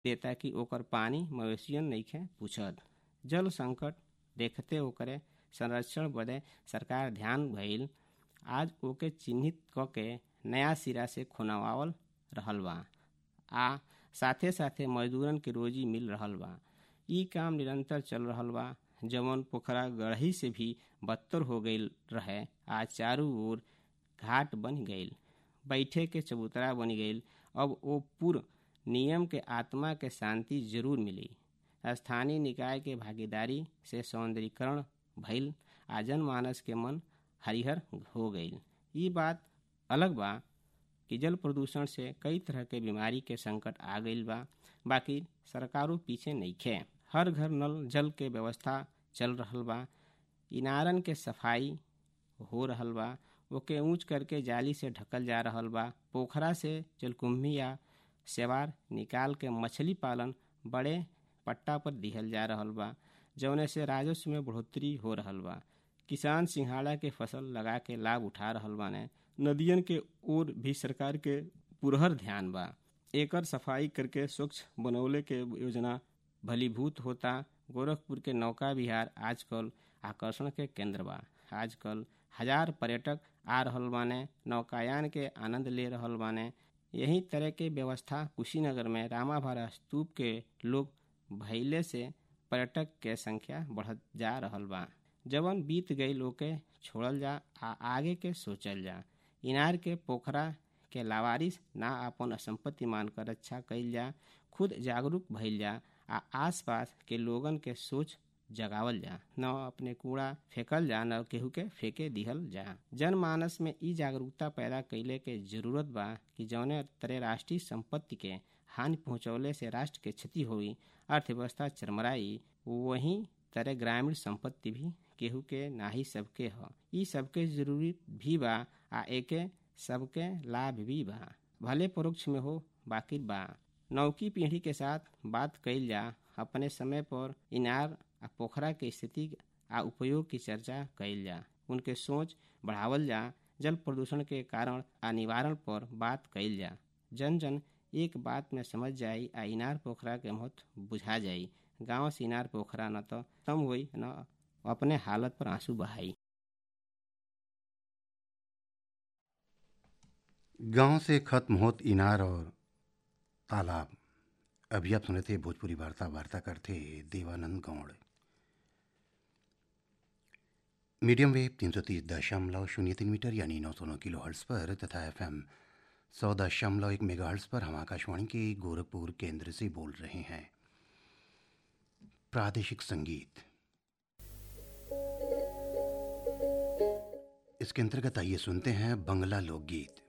देता कि ओकर पानी मवेशियन नइखे पूछत जल संकट देखते ओकरे संरक्षण बदे सरकार ध्यान भइल आज ओके चिन्हित क के नया सिरा से खुनवावल रहल बा आ साथे साथे मजदूरन के रोजी मिल रहल बा ई काम निरंतर चल रहल बा जवन पोखरा गढ़ही से भी बदतर हो गईल रहे आज चारों ओर घाट बन गईल बैठे के चबूतरा बन गईल अब ओ पूर्व नियम के आत्मा के शांति जरूर मिली स्थानीय निकाय के भागीदारी से सौंदर्यीकरण भइल आ जनमानस के मन हरिहर हो गईल ई बात अलग बा कि जल प्रदूषण से कई तरह के बीमारी के संकट आ गईल बा बाकी सरकारों पीछे नइखे हर घर नल जल के व्यवस्था चल रहल बा इनारन के सफाई हो रहल बा ओके ऊंच करके जाली से ढकल जा रहल बा पोखरा से जलकुंभी या सेवार निकाल के मछली पालन बड़े पट्टा पर दिहल जा रहल बा जौने से राजस्व में बढ़ोतरी हो रहल बा किसान सिंघाड़ा के फसल लगा के लाभ उठा रहल बाने नदियन के ओर भी सरकार के पुरहर ध्यान बा एकर सफाई करके स्वच्छ बनौले के योजना भलीभूत होता गोरखपुर के नौका विहार आजकल आकर्षण के केंद्र बा आजकल हजार पर्यटक आ रहल बाने नौकायान के आनंद ले रहल बाने यही तरह के व्यवस्था कुशीनगर में रामाभारा स्तूप के लोग भैले से पर्यटक के संख्या बढ़त जा रहल बा जवन बीत गई ओके छोड़ल जा आ आगे के सोचल जा इनार के पोखरा के लावारिस ना अपन संपत्ति मानकर रक्षा कइल जा खुद जागरूक भइल जा आ आसपास के लोगन के सोच जगावल जा न अपने कूड़ा फेंकल जा न केहू के फेंके दिहल जा जनमानस में ई जागरूकता पैदा कैले के जरूरत बा कि जौने तरह राष्ट्रीय संपत्ति के हानि पहुंचौले से राष्ट्र के क्षति हुई अर्थव्यवस्था चरमराई वहीं तरह ग्रामीण संपत्ति भी केहू के नाही सबके ह ई सबके जरूरी भी बा आ एके सबके लाभ भी बा भले परोक्ष में हो बाकी बा नौकी पीढ़ी के साथ बात कइल जा अपने समय पर इनार आ पोखरा के स्थिति आ उपयोग की चर्चा कइल जा उनके सोच बढ़ावल जा जल प्रदूषण के कारण आ निवारण पर बात कइल जा जन जन एक बात में समझ जाई आ इनार पोखरा के महत्व बुझा जाई गांव से इनार पोखरा न तो तम हुई न अपने हालत पर आंसू बहाई गांव से खत्म होत इनार और तालाब अभी आप सुने थे भोजपुरी वार्ता वार्ता करते देवानंद गौड़ मीडियम वेव तीन सौ तीस दशमलव शून्य तीन मीटर यानी नौ सौ नौ किलो हर्ट्स पर तथा एफ एम सौ दशमलव एक मेगा हर्ट्स पर हम आकाशवाणी के गोरखपुर केंद्र से बोल रहे हैं प्रादेशिक संगीत इसके अंतर्गत आइए सुनते हैं बंगला लोकगीत